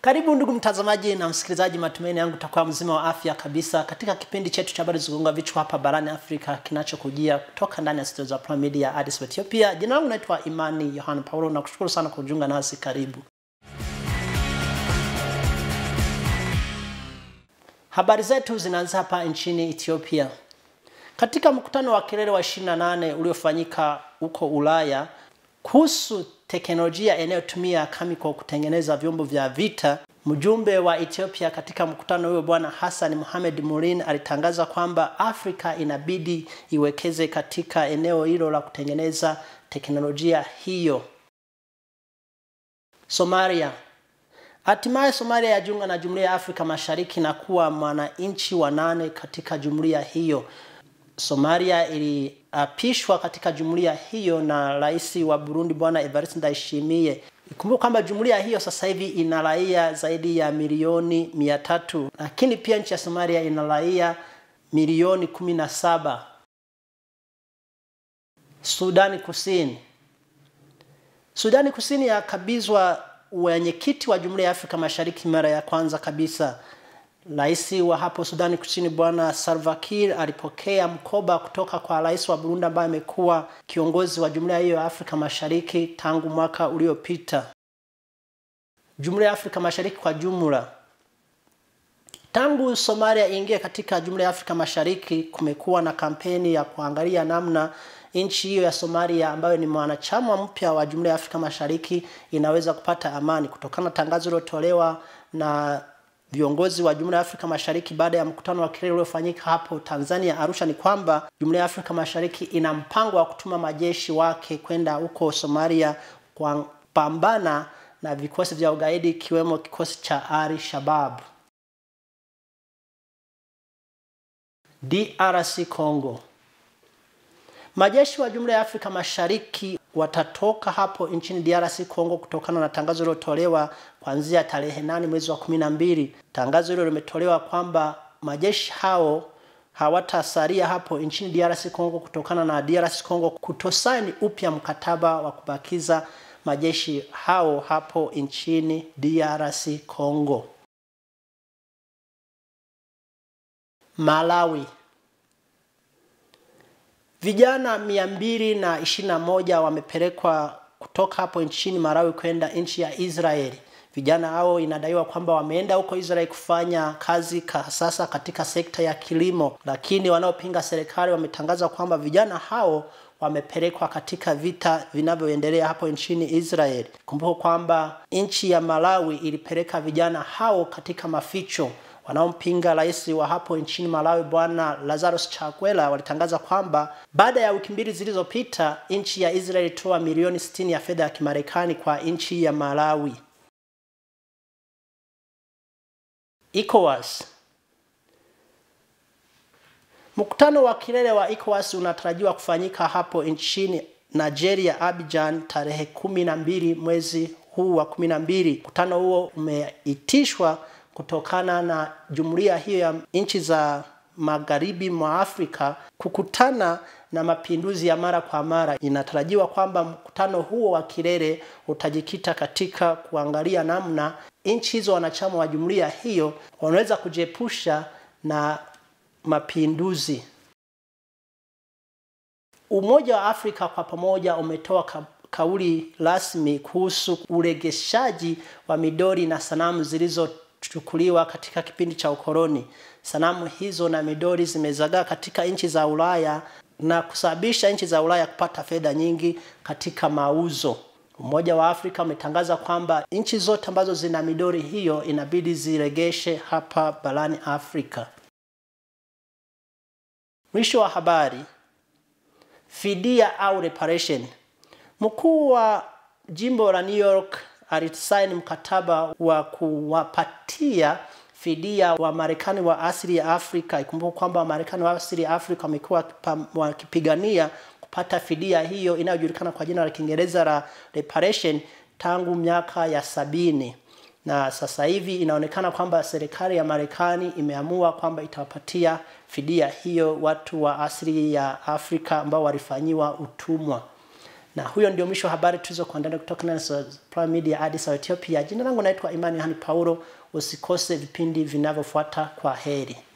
Karibu ndugu mtazamaji na msikilizaji, matumaini yangu utakuwa mzima wa afya kabisa katika kipindi chetu cha habari zigonga vichwa hapa barani Afrika kinachokujia kutoka ndani ya studio za Prime Media Addis Ababa, Ethiopia. Jina langu naitwa Imani Yohana Paulo na kushukuru sana kwa kujiunga nasi. Karibu. Habari zetu zinaanza hapa nchini Ethiopia. Katika mkutano wa kilele wa 28 uliofanyika huko Ulaya kuhusu teknolojia inayotumia chemical kutengeneza vyombo vya vita, mjumbe wa Ethiopia katika mkutano huo Bwana Hassan Mohamed Murin alitangaza kwamba Afrika inabidi iwekeze katika eneo hilo la kutengeneza teknolojia hiyo. Somalia. Hatimaye Somalia yajiunga na Jumuiya ya Afrika Mashariki na kuwa mwananchi wa nane katika jumuiya hiyo. Somalia iliapishwa katika jumuiya hiyo na rais wa Burundi Bwana Evariste Ndayishimiye. Ikumbuke kwamba jumuiya hiyo sasa hivi ina raia zaidi ya milioni mia tatu, lakini pia nchi ya Somalia ina raia milioni kumi na saba. Sudani Kusini. Sudani Kusini yakabizwa wenyekiti wa Jumuiya ya Afrika Mashariki mara ya kwanza kabisa. Rais wa hapo Sudani Kusini Bwana Salva Kiir alipokea mkoba kutoka kwa rais wa Burundi ambaye amekuwa kiongozi wa jumuiya hiyo ya Afrika Mashariki tangu mwaka uliopita. Jumuiya ya Afrika Mashariki kwa jumla, tangu Somalia iingie katika jumuiya ya Afrika Mashariki, kumekuwa na kampeni ya kuangalia namna nchi hiyo ya Somalia ambayo ni mwanachama mpya wa jumuiya ya Afrika Mashariki inaweza kupata amani kutokana na tangazo lilotolewa na viongozi wa Jumuiya ya Afrika Mashariki baada ya mkutano wa kilele uliofanyika hapo Tanzania Arusha, ni kwamba Jumuiya ya Afrika Mashariki ina mpango wa kutuma majeshi wake kwenda huko Somalia kwa pambana na vikosi vya ugaidi ikiwemo kikosi cha Al Shabab. DRC Congo. Majeshi wa Jumuiya ya Afrika Mashariki watatoka hapo nchini DRC Congo kutokana na tangazo lilotolewa kuanzia tarehe nane mwezi wa kumi na mbili. Tangazo hilo limetolewa kwamba majeshi hao hawatasalia hapo nchini DRC Congo kutokana na DRC Congo kutosaini upya mkataba wa kubakiza majeshi hao hapo nchini DRC Congo. Malawi. Vijana mia mbili na ishirini na moja wamepelekwa kutoka hapo nchini Malawi kwenda nchi ya Israeli. Vijana hao inadaiwa kwamba wameenda huko Israeli kufanya kazi sasa katika sekta ya kilimo, lakini wanaopinga serikali wametangaza kwamba vijana hao wamepelekwa katika vita vinavyoendelea hapo nchini Israeli. Kumbuka kwamba nchi ya Malawi ilipeleka vijana hao katika maficho wanaompinga rais wa hapo nchini Malawi Bwana Lazarus Chakwera walitangaza kwamba baada ya wiki mbili zilizopita nchi ya Israel ilitoa milioni 60 ya fedha ya Kimarekani kwa nchi ya Malawi. ECOWAS. Mkutano wa kilele wa ECOWAS unatarajiwa kufanyika hapo nchini Nigeria, Abidjan, tarehe kumi na mbili mwezi huu wa kumi na mbili. Mkutano huo umeitishwa kutokana na jumuiya hiyo ya nchi za magharibi mwa Afrika kukutana na mapinduzi ya mara kwa mara. Inatarajiwa kwamba mkutano huo wa kilele utajikita katika kuangalia namna nchi hizo wanachama wa jumuiya hiyo wanaweza kujiepusha na mapinduzi. Umoja wa Afrika kwa pamoja umetoa ka kauli rasmi kuhusu uregeshaji wa midori na sanamu zilizo chukuliwa katika kipindi cha ukoloni. Sanamu hizo na midori zimezagaa katika nchi za Ulaya na kusababisha nchi za Ulaya kupata fedha nyingi katika mauzo. Umoja wa Afrika umetangaza kwamba nchi zote ambazo zina midori hiyo inabidi ziregeshe hapa barani Afrika. Mwisho wa habari. Fidia au reparation. Mkuu wa jimbo la New York alisaini mkataba wa kuwapatia fidia wa Marekani wa asili ya Afrika. Ikumbuka kwamba Wamarekani wa asili ya Afrika wamekuwa wakipigania kupata fidia hiyo inayojulikana kwa jina la Kiingereza la reparation tangu miaka ya sabini, na sasa hivi inaonekana kwamba serikali ya Marekani imeamua kwamba itawapatia fidia hiyo watu wa asili ya Afrika ambao walifanyiwa utumwa Na huyo ndio mwisho wa habari tulizokuandalia kutoka Nasa Prime Media Addis Ababa Ethiopia. Jina langu naitwa Imani Hani Paulo. Usikose vipindi vinavyofuata. Kwa heri.